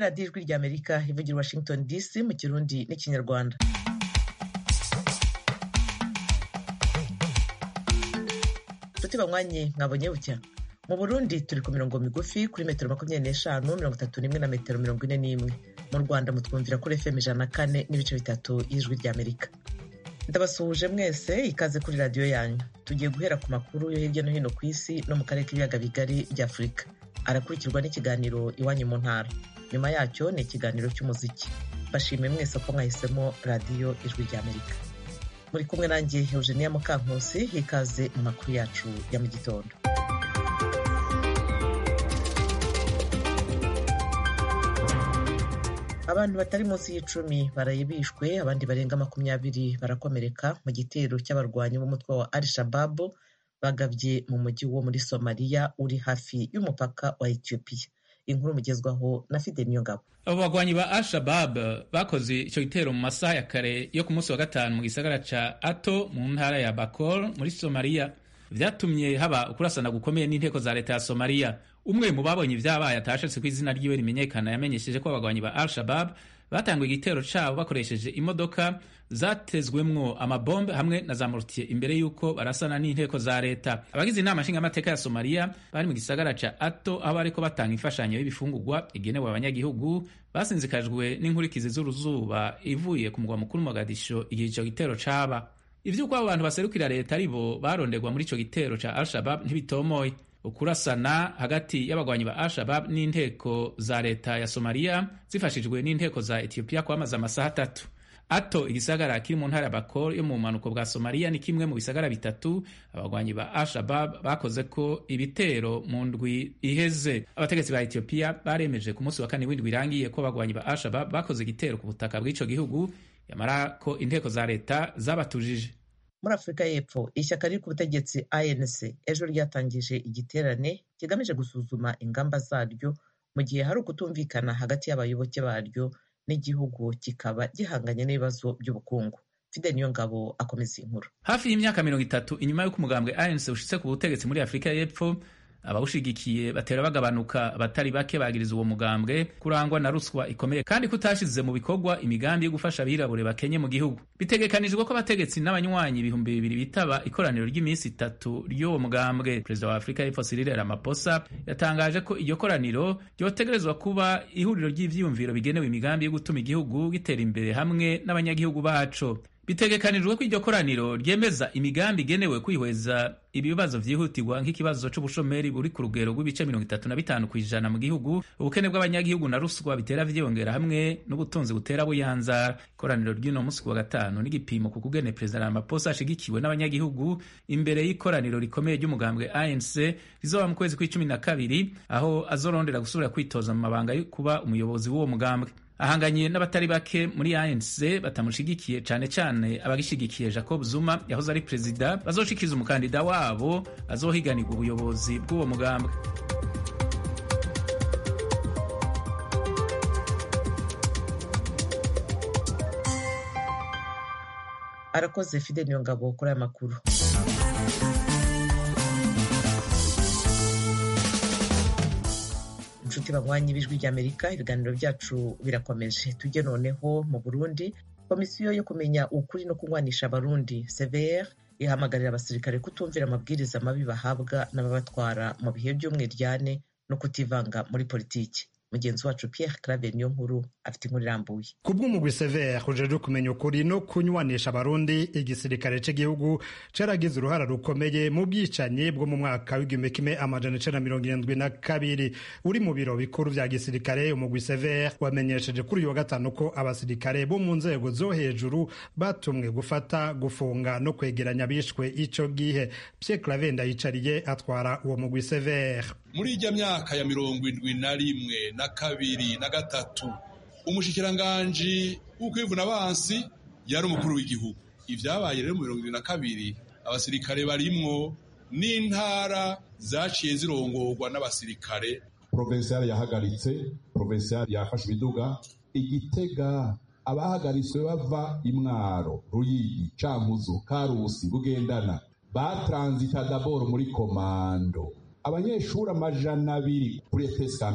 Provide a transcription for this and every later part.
radiyo ijwi ry'amerika ivugira washington dc mu kirundi n'ikinyarwanda nshuti banywanyi mwabonye bucya mu burundi turi ku mirongo migufi kuri metero makumyabiri n'eshanu mirongo itatu n'imwe na metero mirongo ine n'imwe mu rwanda mutwumvira kuri fm ijana na kane n'ibice bitatu y'ijwi ry'amerika ndabasuhuje mwese ikaze kuri radiyo yanyu tugiye guhera ku makuru yo hirya no hino ku isi no mu karere k'ibiyaga bigari by'afurika arakurikirwa n'ikiganiro iwanyu mu ntara nyuma yacyo ni ikiganiro cy'umuziki bashimiye mwese ko mwahisemo radiyo ijwi ry'amerika muri kumwe nanjye eugenia mukankusi ikaze mu makuru yacu ya mu gitondo abantu batari munsi y'icumi baraye bishwe abandi barenga makumyabiri barakomereka mu gitero cy'abarwanyi b'umutwe wa al shababu bagabye mu mujyi wo muri somaliya uri hafi y'umupaka wa etiyopiya inkuru mugezwaho na fide niyongabo abo bagwanyi ba al-shabab bakoze icyo gitero mu masaha ya kare yo ku munsi wa gatanu mu gisagara ca ato mu ntara ya bakol muri somaliya vyatumye haba ukurasana gukomeye n'inteko za leta ya somaliya umwe mu babonye ivyabaye atashatse ko izina ryiwe rimenyekana yamenyesheje ko abagwanyi ba al-shabab batanguye igitero cabo bakoresheje imodoka zatezwemwo amabombe hamwe na za mortier imbere y'uko barasana n'inteko za leta abagize inama nshingamateka ya somaliya bari mu gisagara ca ato aho bariko batanga imfashanyo y'ibifungurwa igenewe abanyagihugu basinzikajwe n'inkurikizi z'uruzuba ivuye ku mugwa mukuru mogadisho igihe ico gitero caba ivy'uko abo bantu baserukira leta aribo baronderwa muri ico gitero ca al-shabab ntibitomoye ukurasana hagati y'abagwanyi ba al-shabab n'inteko za leta ya somaliya zifashijwe n'inteko za etiyopiya kwamaze amasaha atatu ato igisagara kiri mu ntara ya bakor yo mu bumanuko bwa somaliya ni kimwe mu bisagara bitatu abagwanyi ba al-shabab bakoze ko ibitero mu ndwi iheze abategetsi ba etiyopiya baremeje ku munsi wa kane w'indwi irangiye ko abagwanyi ba al-shabab bakoze igitero ku butaka bw'ico gihugu yamara ko inteko za leta zabatujije muri afurika y'epfo ishyaka riri ku butegetsi anc ejo ryatangije igiterane kigamije gusuzuma ingamba zaryo mu gihe hari ukutumvikana hagati y'abayoboke baryo n'igihugu kikaba gihanganye n'ibibazo by'ubukungu fide niyo ngabo akomeza inkuru hafi y'imyaka mirongo itatu inyuma y'uko umugambwe anc ushitse ku butegetsi muri afurika y'epfo abawushigikiye batera bagabanuka abatari bake bagiriza uwo mugambwe kurangwa na ruswa ikomeye kandi kutashize mu bikorwa imigambi yo gufasha abirabure bakenye mu gihugu bitegekanijwe ko abategetsi n'abanywanyi ibihumbi bibiri bitaba ikoraniro ry'iminsi itatu ry'uwo mugambwe perezida wa afurika y'epfo Cyril Ramaphosa yatangaje ko iryo koraniro ryotegerezwa kuba ihuriro ry'ivyiyumviro bigenewe imigambi yo gutuma igihugu gitera imbere hamwe n'abanyagihugu baco bitegekanijwe ko iryo koraniro ryemeza imigambi igenewe kwihweza ibibazo vyihutirwa nk'ikibazo c'ubushomeri buri ku rugero rw'ibice mirongo itatu na bitanu kw'ijana mu gihugu ubukene bw'abanyagihugu na ruswa bitera vyiyongera hamwe n'ubutunzi butera buyanzara ikoraniro ry'uno musi ku wa gatanu n'igipimo ku kugene perezida Ramaphosa ashigikiwe n'abanyagihugu imbere y'ikoraniro rikomeye ry'umugambwe ANC rizoba mu kwezi kw'icumi na kabiri aho azorondera gusubira kwitoza mu mabanga yo kuba umuyobozi w'uwo mugambwe ahanganye n'abatari bake muri ANC batamushigikiye cane cane abagishigikiye Jacob Zuma yahoze ari perezida bazoshikiza umukandida wabo azohiganirwa ubuyobozi bw'uwo mugambwe arakoze fide niyo ngabo kuri aya makuru inshuti banywanyi b'ijwi ry'amerika ibiganiro byacu birakomeje tujye noneho mu burundi komisiyo yo kumenya ukuri no kunywanisha abarundi cvr ihamagarira abasirikare kutumvira amabwiriza mabi bahabwa n'ababatwara mu bihe by'umwiryane no kutivanga muri politiki mugenzi wacu Pierre Claver niyo nkuru afite inkuru irambuye kubw'umugwi severe ujejwe kumenya ukuri no kunywanisha abarundi igisirikare cy'igihugu caragize uruhara rukomeye mu bwicanyi bwo mu mwaka w'igihumbi kimwe amajana icenda mirongo irindwi na kabiri uri mu biro bikuru vya gisirikare umugwi severe wamenyesheje kuri uyu wa gatanu ko abasirikare bo mu nzego zo hejuru batumwe gufata gufunga no kwegeranya abishwe ico gihe Pierre Claver ndayicariye atwara uwo mugwi severe muri ijya myaka ya mirongo indwi na rimwe na kabiri na gatatu umushikiranganji w'ukwivuna abansi yari umukuru w'igihugu ivyabaye rero mu mirongo irindwi na kabiri abasirikare barimwo n'intara zaciye zirongorwa n'abasirikare provincial yahagaritse provincial yafashe ibiduga igitega abahagaritswe bava imwaro ruyigi cankuzo karusi bugendana batransita daboro muri komando abanyeshuri amajana abiri kuri ETS Kamenge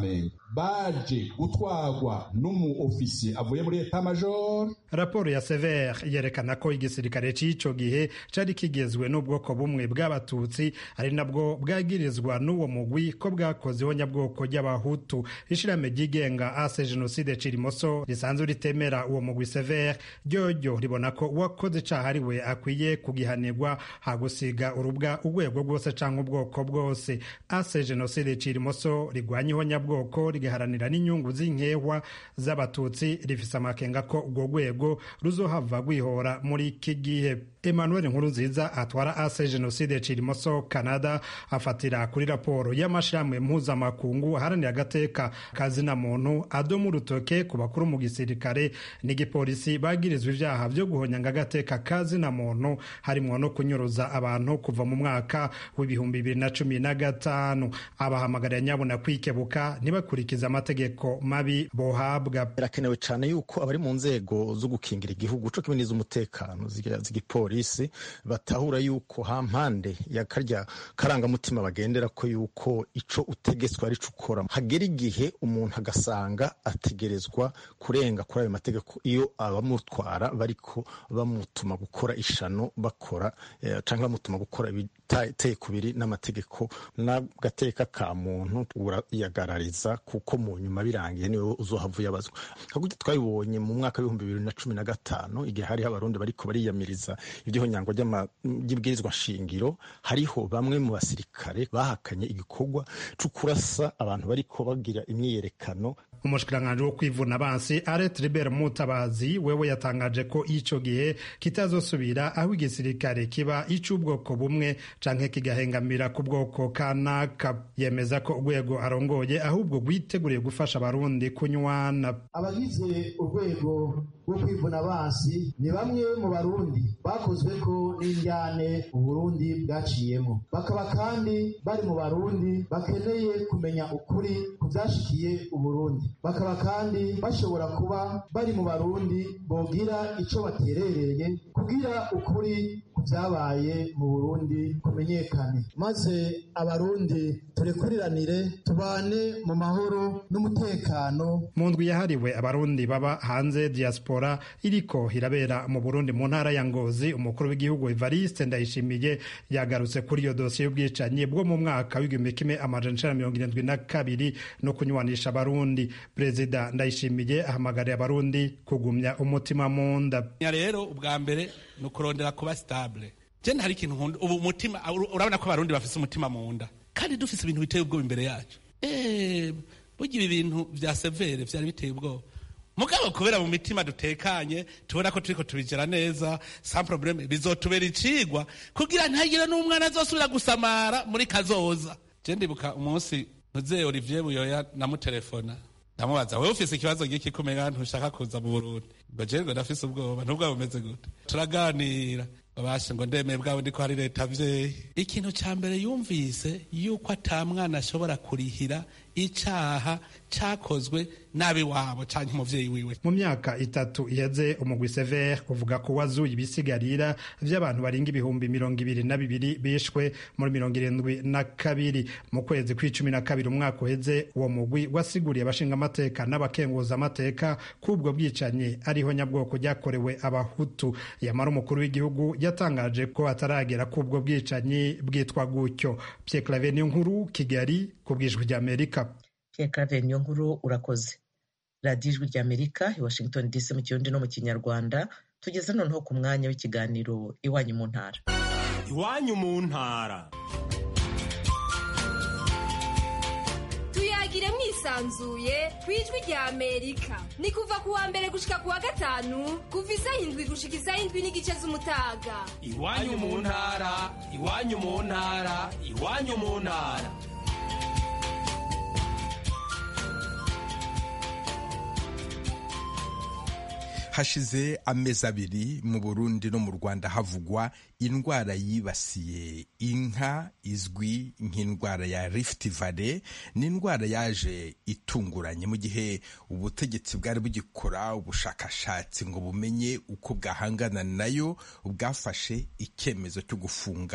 baje gutwarwa n'umu ofisiye avuye muri eta major raporo ya sever yerekana ko igisirikare c'ico gihe cari kigezwe n'ubwoko bumwe bw'abatutsi ari nabwo bwagirizwa n'uwo mugwi ko bwakoze ihonyabwoko ry'abahutu ishirahamwe ryigenga ase jenoside cirimoso risanzwe ritemera uwo mugwi sever ryoryo ribona ko uwakoze icaha ari we akwiye kugihanirwa hagusiga urubwa urwego rwose canke ubwoko bwose ase jenoside cirimoso rigwanya ihonyabwoko rigaharanira n'inyungu z'inkehwa z'abatutsi rifise amakenga ko urwo rwego ruzohava rwihora muri iki gihe emmanuel nkurunziza atwara ase jenoside cirimoso canada afatira kuri raporo y'amashirahamwe mpuzamakungu aharanira agateka kazina muntu adoma urutoke ku bakuru mu gisirikare n'igipolisi bagirizwa ivyaha vyo guhonyanga agateka kazina muntu harimwo no kunyuruza abantu kuva mu mwaka w'ibihumbi bibiri na cumi na gatanu abahamagarira nyabuna kwikebuka ntibakurikize amategeko mabi bohabwa birakenewe cyane yuko abari mu nzego zo gukingira igihugu co kimwe n'iz'umutekano z'igipolisi batahura yuko ha mpande ya karya karangamutima bagendera ko yuko ico utegetswe ari co ukora hagera igihe umuntu agasanga ategerezwa kurenga kuri ayo mategeko iyo abamutwara bariko bamutuma gukora ishano bakora eh, canke bamutuma gukora ibiteye kubiri n'amategeko n'agateka ka muntu urayagarariza kuko mu nyuma birangiye niwe uzohava uyabazwa hakurya twabibonye mu mwaka w'ibihumbi bibiri na cumi na gatanu igihe hariho abarundi bariko bariyamiriza ivy'ihonyango ry'ibwirizwa shingiro hariho bamwe mu basirikare bahakanye igikorwa co kurasa abantu bariko bagira imyiyerekano umushikiranganji wo kwivuna abansi aret riber mutabazi wewe yatangaje ko ico gihe kitazosubira aho igisirikare kiba ic'ubwoko bumwe canke kigahengamira ku bwoko kanaka yemeza ko urwego arongoye ahubwo rwiteguriye gufasha abarundi kunywana abagize urwego rwo kwivuna abansi ni bamwe mu barundi bakozwe ko n'indyane uburundi bwaciyemo bakaba kandi bari mu barundi bakeneye kumenya ukuri ku vyashikiye uburundi bakaba kandi bashobora kuba bari mu barundi bogira ico baterereye kugira ukuri ku vyabaye mu burundi kumenyekane maze abarundi turekuriranire tubane mu mahoro n'umutekano mu ndwi yahariwe abarundi baba hanze diaspora iriko irabera mu burundi mu ntara ya ngozi umukuru w'igihugu evariste ndayishimiye yagarutse kuri iyo dosiye y'ubwicanyi bwo mu mwaka w'igihumbi kimwe amajana icenda mirongo irindwi na kabiri no kunywanisha abarundi perezida ndayishimiye ahamagariye abarundi kugumya umutima mu nda rero ubwa mbere ni ukurondera kuba sitabule jene hari ikintu nkunda ubu umutima urabona ko abarundi bafise umutima mu nda kandi dufise ibintu biteye ubwoba imbere yacu burya ibi bintu vya severe vyari biteye ubwoba mugabo kubera mu mitima dutekanye tubona ko turiko tubigera neza sans probleme bizotubera icigwa kugira ntihagire n'umwana azosubira gusamara muri kazoza je ndibuka umunsi muzehe olivier buyoya namutelefona ndamubaza wewe ufise ikibazo giki kumenya ntushaka kuza mu burundi ngo je ngo ndafise ubwoba ntubwoba bumeze gute turaganira babashe ngo ndemeye bwabo ndiko hari leta vyeyi ikintu ca mbere yumvise yuko ata mwana ashobora kurihira icaha cakozwe nabi wabo canke umuvyeyi wiwe mu myaka itatu iheze umugwi sever uvuga ko wazuye ibisigarira vy'abantu baringa ibihumbi mirongo ibiri na bibiri bishwe muri mirongo irindwi na kabiri mu kwezi kw'icumi na kabiri umwaka uheze uwo mugwi wasiguriye abashinga amateka n'abakenguza amateka k'ubwo bwicanyi ariho nyabwoko ryakorewe abahutu yamara umukuru w'igihugu yatangaje ko ataragera k'ubwo bwicanyi bwitwa gutyo Pierre Claver nkuru Kigali ku bwijwi ry'Amerika Pierre Claver nkuru urakoze radiyo ijwi ry'Amerika i Washington DC mu kirundi no mu kinyarwanda tugeze noneho ku mwanya w'ikiganiro iwanyu mu ntara iwanyu mu ntara tuyagire mwisanzuye ku ijwi rya amerika ni kuva ku wa mbere gushika ku wa gatanu kuva isaha indwi gushika isaha indwi n'igice z'umutaga iwanyu mu ntara iwanyu mu ntara iwanyu mu ntara hashize amezi abiri mu burundi no mu rwanda havugwa indwara yibasiye inka izwi nk'indwara ya rift valley ni indwara yaje itunguranye mu gihe ubutegetsi bwari bugikora ubushakashatsi ngo bumenye uko bwahangana nayo bwafashe icyemezo cyo gufunga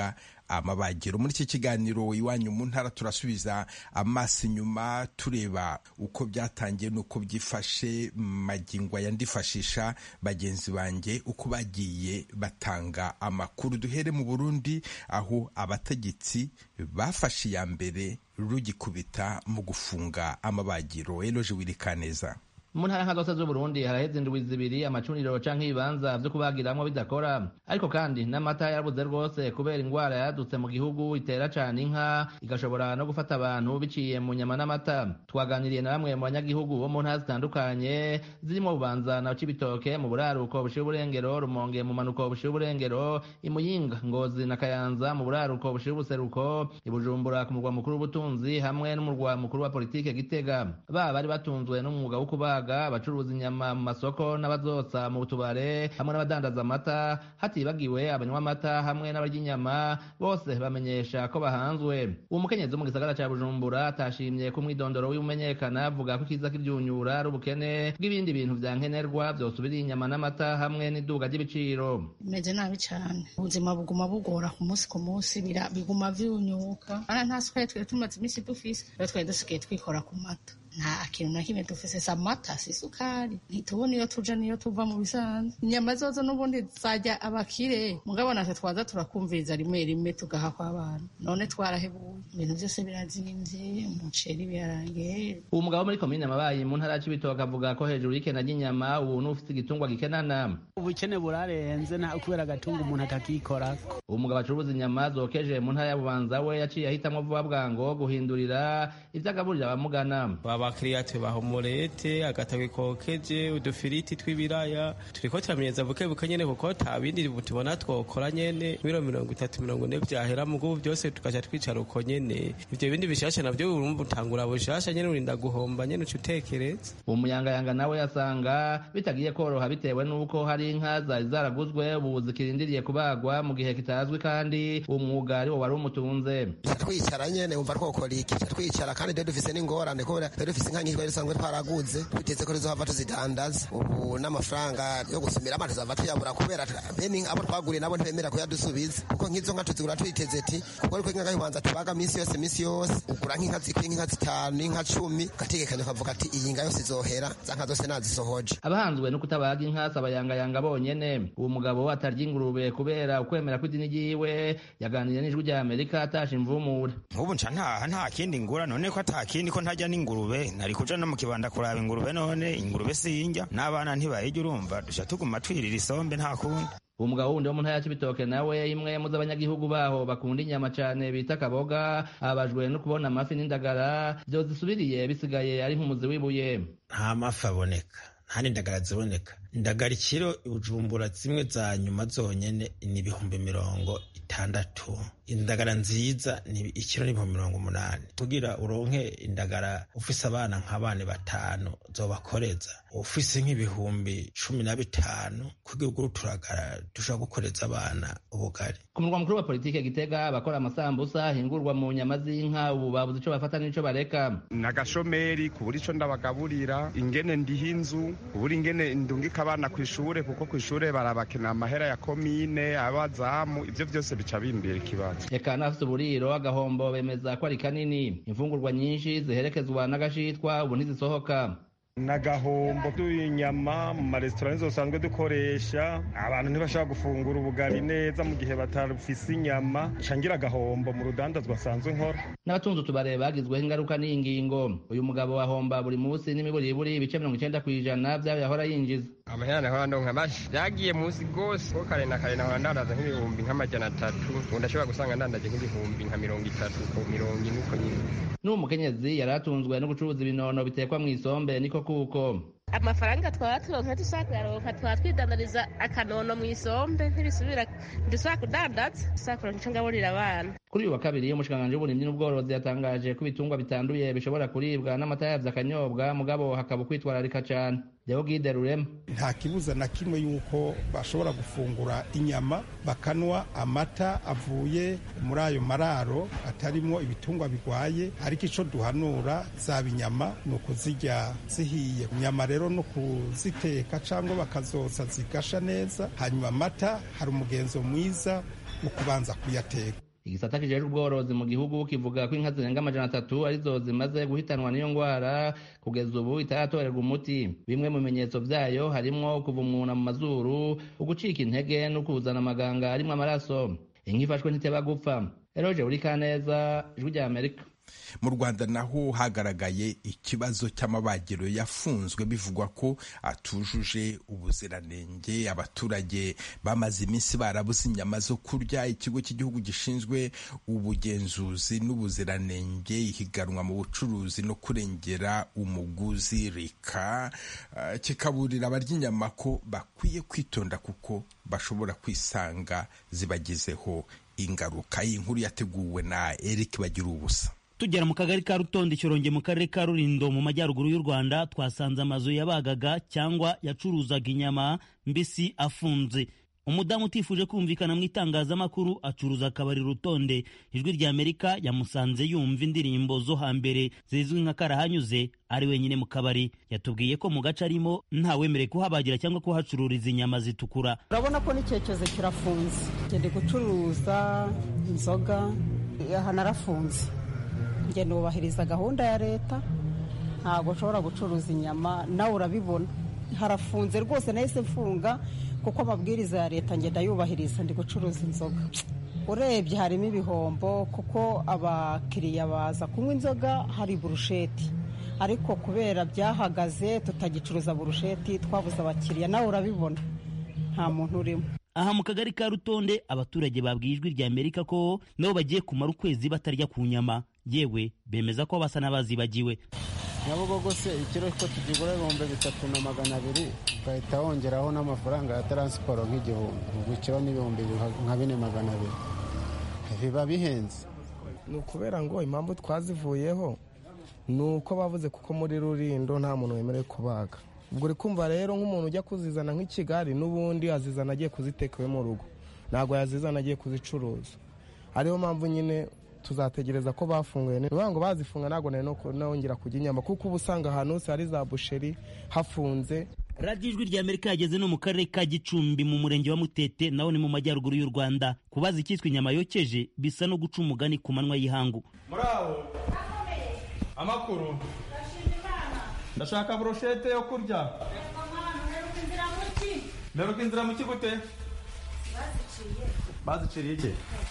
amabagiro muri iki kiganiro iwanyu mu ntara turasubiza amaso inyuma tureba uko byatangiye n'uko byifashe magingo aya ndifashisha bagenzi banjye uko bagiye batanga amakuru duhere mu burundi aho abategetsi bafashe iya mbere rugikubita mu gufunga amabagiro eloje wirikaneza mu ntara nka zose z'uburundi haraheze indwi zibiri amacuniro canke ibibanza vyo kubagiramwo bidakora ariko kandi n'amata yarabuze rwose kubera ingwara yadutse mu gihugu itera cane inka igashobora no gufata abantu biciye mu nyama n'amata twaganiriye na bamwe mu banyagihugu bo mu ntara zitandukanye zirimo bubanza na cibitoke mu buraruko bushira uburengero rumonge mu manuko bushira uburengero imuyinga ngozi na kayanza mu buraruko bushira ubuseruko ibujumbura ku murwa mukuru w'ubutunzi hamwe n'umurwa mukuru wa politike gitega baba bari batunzwe n'umwuga wo kubaga abacuruza inyama mu masoko n'abazotsa mu tubare hamwe n'abadandaza amata hatibagiwe abanywa amata hamwe n'abarya inyama bose bamenyesha ko bahanzwe uwo mukenyezi wo mu gisagara ca bujumbura atashimye ko umwidondoro w'imenyekana avuga ko ikiza k'ivyunyura ari ubukene bw'ibindi bintu vya nkenerwa vyosubiriye inyama n'amata hamwe n'iduga ry'ibiciro bimeze nabi cane ubuzima buguma bugora ku munsi ku munsi biguma vyunyuka ana nta sukari twari tumaze imisi dufise rero twari dusigaye twikora ku mata nta kintu na kimwe dufise si amata si isukari ntitubona iyo tuja niyo tuva mu bisanzwe inyama zozo n'ubundi zajya abakire mugabo natwe twaza turakumviriza rimwe rimwe tugaha kw'abana none twarahebuye ibintu byose birazimvye umuceri ibiharage uwo mugabo muri komine mabayi mu ntara y'ibitoke avuga ko hejuru y'ikena ry'inyama ubu n'ufite igitungwa gikenana ubukene burarenze nta kubera agatunga umuntu atakikorako uwo mugabo acuruza inyama zokeje mu ntara ya bubanza we yaciye ahitamwo vuba bwango guhindurira ivyo agaburira abamugana abakiriya tubaha umurete agatabi kokeje udufiriti tw'ibiraya turiko turamenyeza buke buke nyene kuko ta bindi tubona twokora nyene miro mirongo itatu mirongo ine vyahera mugubu vyose tugaca twicara uko nyene ivyo bindi bishasha navyo urumva utangura bushasha nyene urinda guhomba nyene uca utekereza uwo muyangayanga nawe yasanga bitagiye koroha bitewe n'uko hari inka zari zaraguzwe ubu zikirindiriye kubagwa mu gihe kitazwi kandi uwo mwuga ari wo wari umutunze twicara nyene wumva twokora iki twicara kandi rero dufise n'ingorane kubera rero dufise inka nyinshi twari dusanzwe twaraguze twiteze ko tuzohava tuzidandaza ubu n'amafaranga yo gusumira amazi tuzava tuyabura kubera bene abo twaguriye nabo ntibemera kuyadusubiza kuko nk'izo nka tuzigura twiteze ati kuko ariko inka y'ubanza tubaga minsi yose minsi yose ugura nk'inka zikwiye nk'inka zitanu inka cumi ugategekanya ukavuga ati iyi nka yose izohera za nka zose nazisohoje abahanzwe no kutabaga inka si abayangayanga bonyene uwo mugabo atarya ingurube kubera ukwemera kw'idini ryiwe yaganiriye n'ijwi rya amerika atasha imvumure nk'ubu nca ntaha nta kindi ngura none ko ata kindi ko ntajya n'ingurube nari kuja no mu kibanda kuraba ingurube none ingurube sinjya n'abana ntibayijya urumva duca tuguma twirira isombe nta kundi uwo mugabo wundi wo mu ntara ya cibitoke nawe imwe mu z'abanyagihugu baho bakunda inyama cane bita kaboga abajwe no kubona amafi n'indagara vyozisubiriye bisigaye ari nk'umuzi w'ibuye nta mafi aboneka nta n'indagara ziboneka indagara ikiro ibujumbura zimwe za nyuma zonyene ni ibihumbi mirongo itandatu indagara nziza ni ikiro n'ibihumbi mirongo umunani kugira uronke indagara ufise abana nk'abana batanu zobakoreza ufise nk'ibihumbi cumi na bitanu kugira ugure uturagara dushobora gukoreza abana ubugari ku murwa mukuru wa politike gitega abakora amasambusa ahingurwa mu nyama z'inka ubu babuze ico bafata n'ico bareka nagashomeri kubura ico ndabagaburira ingene ndiha inzu kubura ingene ndungika abana ku ishure kuko ku ishure barabakenera amahera ya komine abazamu ivyo vyose bica bimbera ikibazo eka n'abafite uburiro agahombo bemeza ko ari kanini imfungurwa nyinshi ziherekezwa n'agashitwa ubu ntizisohoka nagahombo tuyinyama mu maresitora nizo dusanzwe dukoresha abantu ntibashobora gufungura ubugari neza mu gihe batarufise inyama cangira agahombo mu rudandazwa asanzwe nkora n'abatunze utubare bagizweho ingaruka n'iyi ngingo uyu mugabo ahomba buri munsi n'imiburiburi ibice mirongo icenda kw'ijana vy'ayo yahora yinjiza amahera nahora ndonka mashi vyagiye munsi gose ko kare na kare nahora ndandaza nk'ibihumbi nk'amajana atatu ubu ndashobora gusanga ndandaje nk'ibihumbi nka mirongo itatu ku mirongo ine uko nyine n'uwo mukenyezi yari atunzwe no gucuruza ibinono bitekwa mw'isombe niko kuko amafaranga twaba turonka dushaka kuyaronka twaba twidandariza akanono mu isombe ntibisubira dushaka kudandaza dushaka kuronka ico ngaburira abana kuri uyu wa kabiri umushikiranganji w'uburimyi n'ubworozi yatangaje ko ibitungwa bitanduye bishobora kuribwa n'amata yavyo akanyobwa mugabo hakaba ukwitwararika cane Deogide Rurema nta kibuza na kimwe yuko bashobora gufungura inyama bakanwa amata avuye muri ayo mararo atarimwo ibitungwa bigwaye ariko ico duhanura zaba inyama ni ukuzirya zihiye inyama rero no kuziteka cyangwa bakazotsa zigasha neza hanyuma amata hari umugenzo mwiza mu kubanza kuyateka igisata kijejwe ubworozi mu gihugu kivuga ko inka zirenga amajana atatu arizo zimaze guhitanwa n'iyo ngwara kugeza ubu itaratorerwa umuti bimwe mu bimenyetso vyayo harimwo kuvumuna mu mazuru ugucika intege no kuzana amaganga arimwo amaraso inka ifashwe ntiteba gupfa eroje uri kaneza ijwi rya amerika mu rwanda naho hagaragaye ikibazo cy'amabagiro yafunzwe bivugwa ko atujuje ubuziranenge abaturage bamaze iminsi barabuze inyama zo kurya ikigo cy'igihugu gishinzwe ubugenzuzi n'ubuziranenge ihiganwa mu bucuruzi no kurengera umuguzi rika uh, kikaburira abarya inyama ko bakwiye kwitonda kuko bashobora kwisanga zibagizeho ingaruka iyi nkuru yateguwe na Eric bagira ubusa tugera mu kagari ka rutonde cyoronge mu karere ka rurindo mu majyaruguru y'u rwanda twasanze amazu yabagaga cyangwa yacuruzaga inyama mbisi afunze umudamu utifuje kumvikana mu itangazamakuru acuruza akabari rutonde ijwi rya amerika yamusanze yumva indirimbo zo hambere zizwi nka karahanyuze ari wenyine mu kabari yatubwiye ko mu gace arimo ntawemerewe kuhabagira cyangwa kuhacururiza inyama zitukura urabona ko n'icyerekezo kirafunze ngende gucuruza inzoga aha narafunze ngenda wubahiriza gahunda ya leta ntabwo nshobora gucuruza inyama nawe urabibona harafunze rwose nahise mfunga kuko amabwiriza ya leta ngenda yubahiriza ndi gucuruza inzoga urebye harimo ibihombo kuko abakiriya baza kunywa inzoga hari burusheti ariko kubera byahagaze tutagicuruza burusheti twabuze abakiriya nawe urabibona nta muntu urimo aha mu kagari ka rutonde abaturage babwiye ijwi rya amerika ko nabo bagiye kumara ukwezi batarya ku nyama yewe bemeza ko basa n'abazibagiwe nyabugogo se ikiro ko tugigura ibihumbi bitatu na magana abiri ugahita wongeraho n'amafaranga ya taransiporo nk'igihumbi ubwo ikiro n'ibihumbi nka bine magana abiri biba bihenze ni ukubera ngo impamvu twazivuyeho ni uko bavuze kuko muri rurindo nta muntu wemerewe kubaga ubwo uri kumva rero nk'umuntu ujya kuzizana nk'i kigali n'ubundi azizana agiye kuziteka iwe mu rugo ntabwo yazizana agiye kuzicuruza ariyo mpamvu nyine tuzategereza ko bafunguye ni ngo bazifunga ntabwo nari nongera kujya inyama kuko uba usanga ahantu hose hari za busheri hafunze radiyo ijwi rya amerika yageze no mu karere ka gicumbi mu murenge wa mutete naho ni mu majyaruguru y'u rwanda kubaza icyitwa inyama yokeje bisa no guca umugani ku manywa y'ihangu muraho amakuru ndashaka burushete yo kurya meruka inzira mu kigute baziciriye iki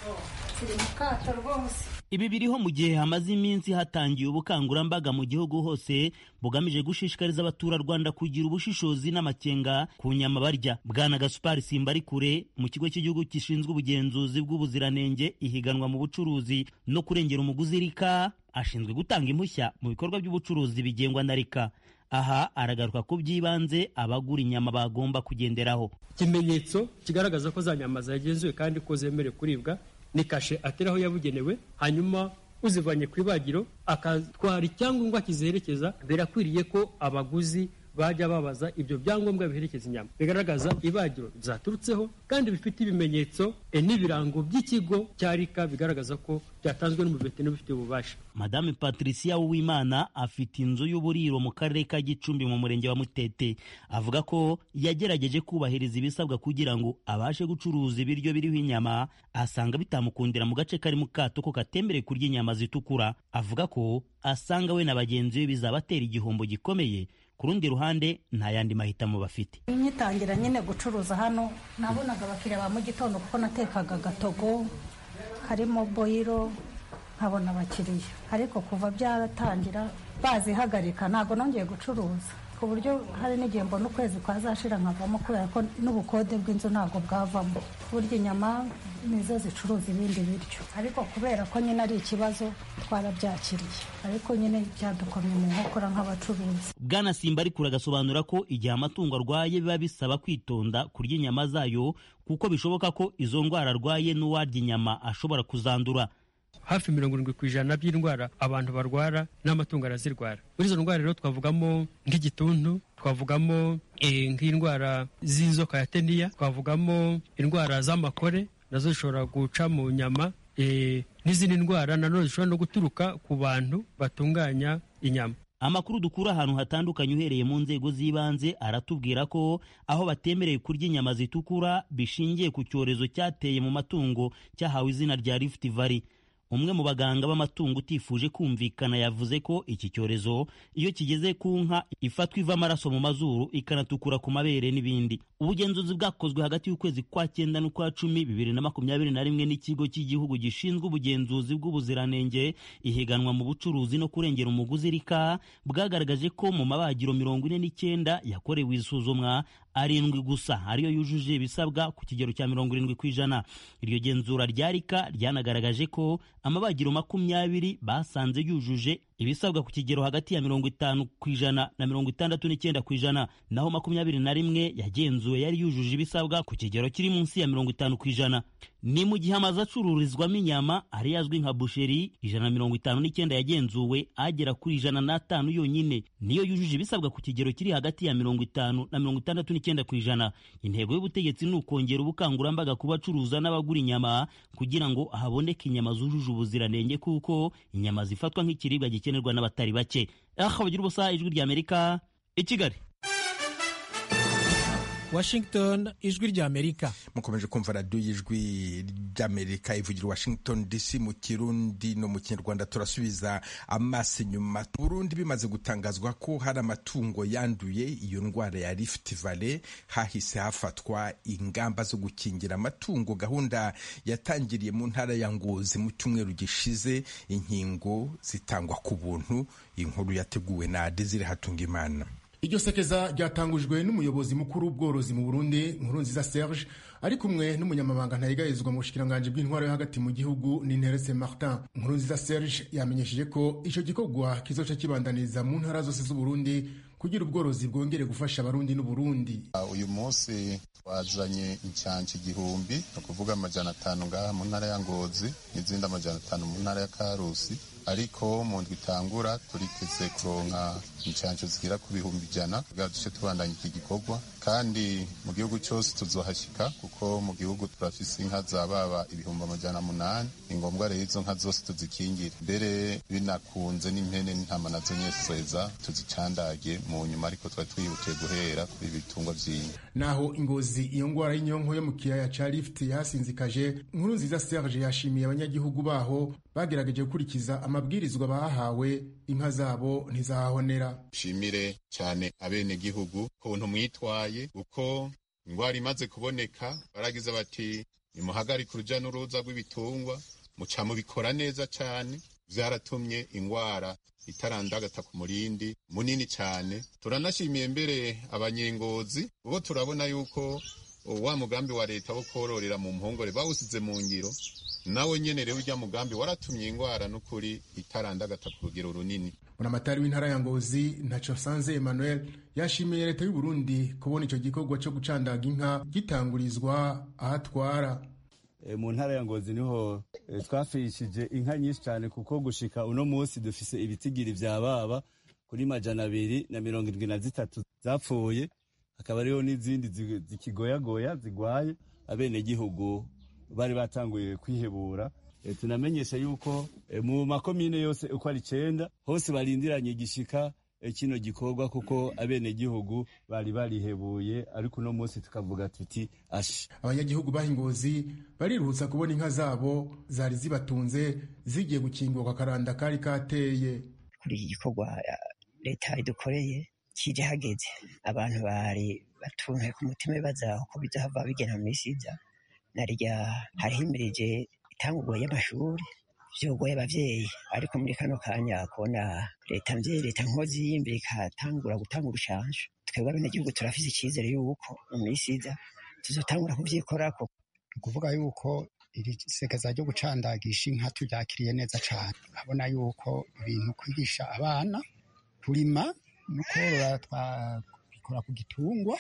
ibi biriho mu gihe hamaze iminsi hatangiye ubukangurambaga mu gihugu hose bugamije gushishikariza abaturarwanda kugira ubushishozi n'amakenga ku nyama barya bwana gasupari simbari kure mu kigo cy'igihugu gishinzwe ubugenzuzi bw'ubuziranenge ihiganwa mu bucuruzi no kurengera umuguzi rika ashinzwe gutanga impushya mu bikorwa by'ubucuruzi bigengwa na rika aha aragaruka ku by'ibanze abagura inyama bagomba kugenderaho ikimenyetso kigaragaza ko za nyama zagenzuwe kandi ko zemerewe kuribwa ni kashe ateraho yabugenewe hanyuma uzivanye ku ibagiro akatwara icyangombwa kizerekeza birakwiriye ko abaguzi bajya babaza ibyo byangombwa biherekeza inyama bigaragaza ibagiro zaturutseho kandi bifite ibimenyetso n'ibirango by'ikigo cya rika bigaragaza ko byatanzwe n'umuveterineri ubifitiye ububasha madame patricia uwimana afite inzu y'uburiro mu karere ka gicumbi mu murenge wa mutete avuga ko yagerageje kubahiriza ibisabwa kugira ngo abashe gucuruza ibiryo biriho inyama asanga bitamukundira mu gace kari mu kato ko katembereye kurya inyama zitukura avuga ko asanga we na bagenzi be bizabatera igihombo gikomeye ku rundi ruhande nta yandi mahitamo bafite nkitangira nyine gucuruza hano nabonaga abakiriya ba mu gitondo kuko natekaga agatogo karimo boyiro nkabona abakiriya ariko kuva byaratangira bazihagarika ntabwo nongeye gucuruza ku buryo hari n'igihe mbona ukwezi kwazashira nkavamo kubera ko n'ubukode bw'inzu ntabwo bwavamo burya inyama nizo zicuruza ibindi biryo ariko kubera ko nyine ari ikibazo twarabyakiriye ariko nyine byadukomye mu nkokora nk'abacuruzi bwana simba ariko agasobanura ko igihe amatungo arwaye biba bisaba kwitonda kurya inyama zayo kuko bishoboka ko izo ndwara arwaye n'uwarya inyama ashobora kuzandura hafi mirongo irindwi ku ijana by'indwara abantu barwara n'amatungo arazirwara muri izo ndwara rero twavugamo nk'igituntu twavugamo nk'indwara z'inzoka ya teniya twavugamo indwara z'amakore nazo zishobora guca mu nyama n'izindi ndwara nanone zishobora no guturuka ku bantu batunganya inyama amakuru dukura ahantu hatandukanye uhereye mu nzego z'ibanze aratubwira ko aho batemerewe kurya inyama zitukura bishingiye ku cyorezo cyateye mu matungo cyahawe izina rya Rift Valley umwe mu baganga b'amatungo utifuje kumvikana yavuze ko iki cyorezo iyo kigeze ku nka ifatwa iva amaraso mu mazuru ikanatukura ku mabere n'ibindi ubugenzuzi bwakozwe hagati y'ukwezi kwa cyenda n'ukwa cumi bibiri na makumyabiri na rimwe n'ikigo cy'igihugu gishinzwe ubugenzuzi bw'ubuziranenge ihiganwa mu bucuruzi no kurengera umuguzi rika bwagaragaje ko mu mabagiro mirongo ine n'icyenda yakorewe isuzumwa arindwi gusa ariyo yujuje ibisabwa ku kigero cya mirongo irindwi ku ijana iryo genzura rya rika ryanagaragaje ko amabagiro makumyabiri basanze yujuje ibisabwa ku kigero hagati ya mirongo itanu ku ijana na mirongo itandatu n'icyenda ku ijana naho makumyabiri na rimwe yagenzuwe yari yujuje ibisabwa ku kigero kiri munsi ya mirongo itanu ku ijana ni mu gihe amazu acururizwamo inyama ari azwi nka busheri ijana na mirongo itanu n'icyenda yagenzuwe agera kuri ijana n'atanu yonyine niyo yujuje ibisabwa ku kigero kiri hagati ya mirongo itanu na mirongo itandatu n'icyenda ku ijana intego y'ubutegetsi ni ukongera ubukangurambaga ku bacuruza n'abagura inyama kugira ngo haboneke inyama zujuje ubuziranenge kuko inyama zifatwa nk'ikiribwa gikenerwa n'abatari bake aha bagira ubusa ijwi ry'amerika i kigali washington ijwi ry'amerika mukomeje kumva radiyo y'ijwi ry'amerika ivugira washington dc mu kirundi no mu kinyarwanda turasubiza amaso inyuma burundi bimaze gutangazwa ko hari amatungo yanduye iyo ndwara ya rift valley hahise hafatwa ingamba zo gukingira amatungo gahunda yatangiriye mu ntara ya ngozi mu cyumweru gishize inkingo zitangwa ku buntu inkuru yateguwe na desire hatungimana iryo sekeza ryatangujwe n'umuyobozi mukuru w'ubworozi mu burundi nkurunziza serge ari kumwe n'umunyamabanga ntayegayezwa mu bushikiranganji bw'intwaro yo hagati mu gihugu n'interese martin nkurunziza serge yamenyesheje ko icyo gikorwa kizoca kibandaniriza mu ntara zose z'uburundi kugira ubworozi bwongere gufasha abarundi n'uburundi uyu munsi twazanye incyanci igihumbi ni ukuvuga amajana atanu ngaha mu ntara ya ngozi n'izindi amajana atanu mu ntara ya karusi ariko mu ndwi itangura turiteze kuronka inshansho zigera ku bihumbi ijana kugira duce tubandanya iki gikorwa kandi mu gihugu cyose tuzohashyika kuko mu gihugu turafise inka za baba ibihumbi amajana munani ni ngombwa rero izo nka zose tuzikingire mbere binakunze n'impene n'intama nazo nyeseza tuzicandage mu nyuma ariko twari twihutiye guhera kuri ibitungwa vy'inka naho ingozi iyo ngwara y'inyonko yo mu kiyaya ca lift yasinzikaje nkuru nziza serge yashimiye abanyagihugu baho bagerageje gukurikiza amabwirizwa bahawe inka zabo ntizahahonera nshimire cyane abenegihugu kuntu mwitwaye uko indwara imaze kuboneka baragize bati nimuhagarike uruja n'uruza rw'ibitungwa muca mubikora neza cyane vyaratumye indwara itarandagata ku murindi munini cyane turanashimiye mbere abanyengozi ubo turabona yuko wa mugambi wa leta wo kororera mu mpongore bawusize mu ngiro nawe nyene rero urya mugambi waratumye ingwara n'ukuri itarandagata ku rugero runini buramatari w'intara ya ngozi ntaco sanze emmanuel yashimiye leta y'u Burundi kubona ico gikorwa co gucandaga inka gitangurizwa ahatwara e, mu ntara ya ngozi niho e, twafishije inka nyinshi cyane kuko gushika uno munsi dufise ibitigiri vya baba kuri majana abiri na mirongo indwi na zitatu zapfuye hakaba hariho n'izindi zikigoyagoya zigwaye abenegihugu bari batanguye kwihebura e, tunamenyesha yuko e, mu makomine yose uko ari icenda hose barindiranye igishika e, kino gikorwa kuko abenegihugu bari barihebuye ariko uno munsi tukavuga tuti ashi abanyagihugu bahingozi bariruhutsa kubona inka zabo zari zibatunze zigiye gukingurwa akaranda kari kateye kuri iki gikorwa leta idukoreye kije hageze abantu bari batunze ku mutima bibaza uko bizahava bigena mu misi iza narya harihimirije itangurwa y'amashuri vyogoye abavyeyi ariko muri kano kanya kubona leta mvyeyi leta nkozi y'imbere ikatangura gutanga urushanje twebwe abenegihugu turafise icizere yuko mu misi iza tuzotangura kuvyikorako ni ukuvuga yuko iri sekeza ryo gucandagisha inka turyakiriye neza cane urabona yuko ibintu kwigisha abana kurima no korora twabikora ku gitungwa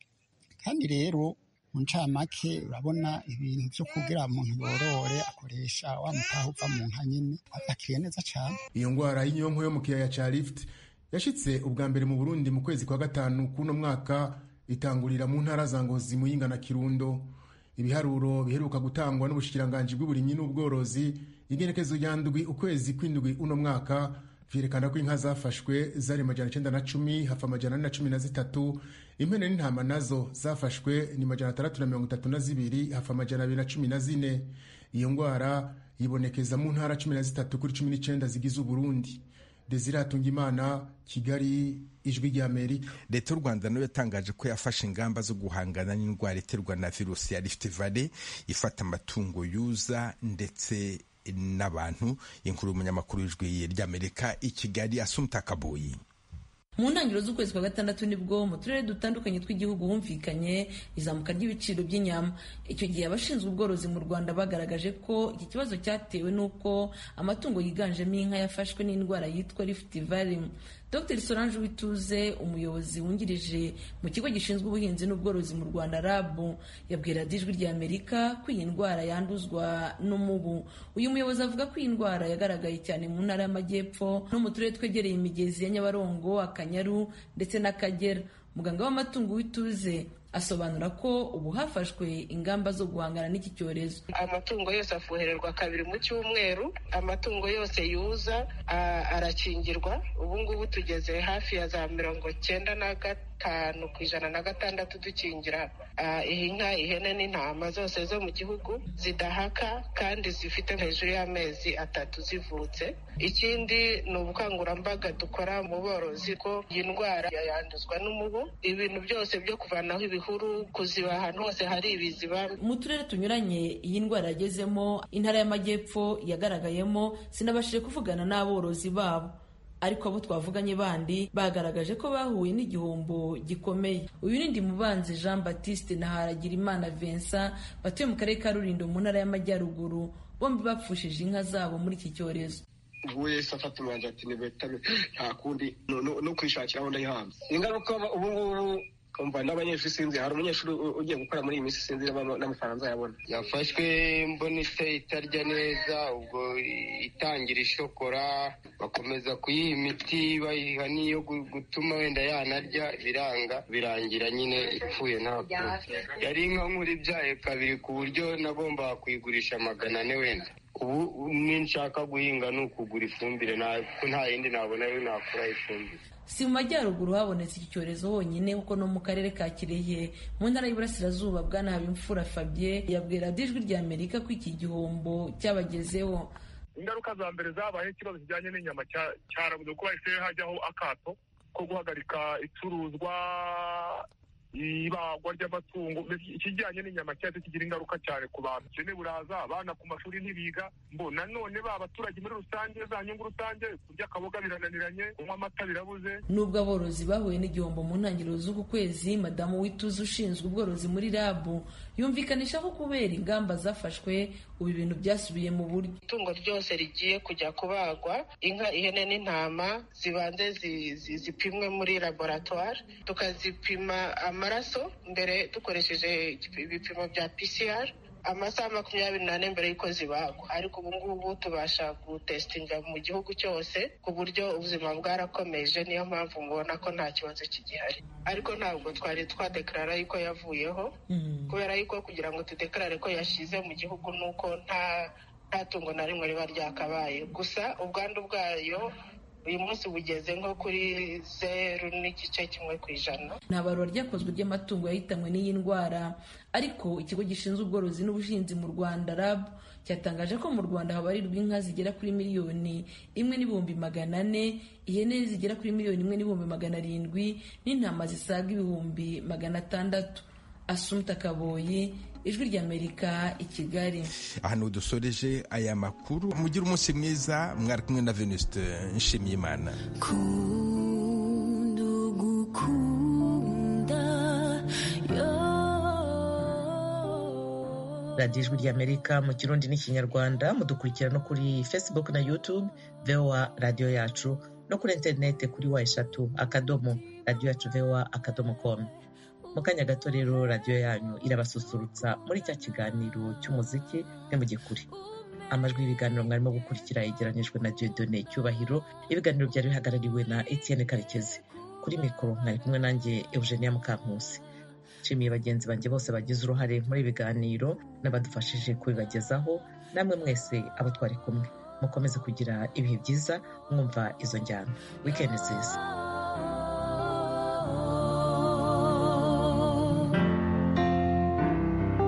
kandi rero mu ncamake urabona ibintu byo kugira umuntu yorore akoresha wa mutaha uva mu nka nyine abyakiriye neza cyane iyo ndwara y'inyonko yo mu kiyaya ca lift yashitse ubwa mbere mu burundi mu kwezi kwa gatanu k'uno mwaka itangurira mu ntara za ngozi muyinga na kirundo ibiharuro biheruka gutangwa n'ubushikiranganji bw'uburimyi n'ubworozi igenekezo rya ndwi ukwezi kw'indwi uno mwaka vyerekana ko inka zafashwe zari majana icenda na cumi hafa amajana ane na cumi na zitatu impene n'intama nazo zafashwe ni majana atandatu na mirongo itatu na zibiri hafa amajana abiri na cumi na zine iyo ngwara yibonekeza mu ntara cumi na zitatu kuri cumi n'icenda zigize uburundi desire hatungimana kigali ijwi rya amerika leta y'u rwanda nayo yatangaje ko yafashe ingamba zo guhangana n'indwara iterwa na virusi ya rift valley ifata amatungo yuza ndetse n'abantu inkuru y'umunyamakuru w'ijwi ry'amerika i kigali asumta kaboyi mu ntangiriro z'ukwezi kwa gatandatu nibwo mu turere dutandukanye tw'igihugu humvikanye izamuka ry'ibiciro by'inyama icyo gihe abashinzwe ubworozi mu rwanda bagaragaje ko iki kibazo cyatewe n'uko amatungo yiganjemo inka yafashwe n'indwara yitwa rift valley dr solange wituze umuyobozi wungirije mu kigo gishinzwe ubuhinzi n'ubworozi mu rwanda rab yabwira ijwi rya amerika ko iyi ndwara yanduzwa n'umubu uyu muyobozi avuga ko iyi ndwara yagaragaye cyane mu ntara y'amajyepfo no mu turere twegereye imigezi ya nyabarongo akanyaru ndetse n'akagera muganga w'amatungo wituze asobanura ko ubu hafashwe ingamba zo guhangana n'iki cyorezo amatungo yose afuhererwa kabiri mu cyumweru amatungo yose yuza arakingirwa ubu ngubu tugeze hafi ya za mirongo cyenda na gatanu ku ijana na gatandatu dukingira inka ihene n'intama zose zo mu gihugu zidahaka kandi zifite hejuru y'amezi atatu zivutse ikindi ni ubukangurambaga dukora mu borozi ko iyi ndwara yanduzwa n'umubu ibintu byose byo kuvanaho ibihuru kuziba ahantu hose hari ibiziba mu turere tunyuranye iyi ndwara yagezemo intara y'amajyepfo yagaragayemo sinabashije kuvugana n'aborozi babo ariko abo twavuganye bandi bagaragaje ko bahuye n'igihombo gikomeye uyu ni Ndimubanzi Jean Baptiste na Haragirimana Vincent batuye mu karere ka Rulindo mu ntara y'amajyaruguru bombi bapfushije inka zabo muri iki cyorezo ubwo wese afata umwanzuro ati nibetame nta kundi no kwishakira aho ndayihanze ingaruka ubu ngubu umva n'abanyeshuri sinzi hari umunyeshuri ugiye gukora muri iyi minsi sinzi n'amafaranga azayabona yafashwe mbona ise itarya neza ubwo itangira ishokora bakomeza kuyiha imiti bayiha n'iyo gutuma wenda yanarya biranga birangira nyine ipfuye ntabwo yari inka nkuru ibyaye kabiri ku buryo nagombaga kuyigurisha magana ane wenda ubu ninshaka guhinga ni ukugura ifumbire nta yindi nabona yo nakura ifumbire si mu majyaruguru habonetse iki cyorezo honyine kuko no mu karere ka kirehe mu ntara y'uburasirazuba bwana habimfura fabien yabwira ijwi rya amerika ko iki gihombo cyabagezeho ingaruka za mbere zabaye ikibazo kijyanye n'inyama cyarabuze kuba ese hajyaho akato ko guhagarika icuruzwa ibagwa ry'amatungo ikijyanye n'inyama cyahise kigira ingaruka cyane ku bantu ubukene buraza abana ku mashuri ntibiga mbo nanone ba baturage muri rusange za nyungu rusange kurya akaboga birananiranye kunywa amata birabuze nubwo aborozi bahuye n'igihombo mu ntangiriro z'uku kwezi madamu wituze ushinzwe ubworozi muri rabu yumvikanisha ko kubera ingamba zafashwe ubu ibintu byasubiye mu buryo itungo ryose rigiye kujya kubagwa inka ihene n'intama zibanze zipimwe muri laboratwari tukazipima amaraso mbere dukoresheje ibipimo bya PCR amasaha makumyabiri n'ane mbere y'uko zibagwa ariko ubu ngubu tubasha gutesitinga mu gihugu cyose ku buryo ubuzima bwarakomeje niyo mpamvu mubona ko nta kibazo kigihari ariko ntabwo twari twadekarara yuko yavuyeho kubera yuko kugira ngo tudekarare ko yashize mu gihugu ni uko nta nta tungo na rimwe riba ryakabaye gusa ubwandu bwayo uyu munsi bugeze nko kuri zeru n'igice kimwe ku ijana nta barura ryakozwe ry'amatungo yahitanywe n'iyi ndwara ariko ikigo gishinzwe ubworozi n'ubuhinzi mu rwanda rab cyatangaje ko mu rwanda habarirwa inka zigera kuri miliyoni imwe n'ibihumbi magana ane ihene zigera kuri miliyoni imwe n'ibihumbi magana arindwi n'intama zisaga ibihumbi magana atandatu asumta kaboyi ijwi ry'amerika i kigali ahantu dusoreje aya makuru mugire umunsi mwiza mwari kumwe na venuste nshimiyimana radiyo ijwi ry'amerika mu kirundi n'ikinyarwanda mudukurikira no kuri facebook na youtube voa radiyo yacu no kuri interineti kuri wa eshatu akadomo radiyo yacu voa akadomo komu mu kanya gato rero radiyo yanyu irabasusurutsa muri cya kiganiro cy'umuziki ntimugikure amajwi y'ibiganiro mwarimo gukurikira yegeranyijwe na Dieudonne cyubahiro ibiganiro byari bihagarariwe na etienne karekezi kuri mikoro mwari kumwe nanjye eugenia mukankusi nshimiye bagenzi banjye bose bagize uruhare muri ibiganiro n'abadufashije kubibagezaho namwe mwese abo twari kumwe mukomeze kugira ibihe byiza mwumva izo njyana wikendi nziza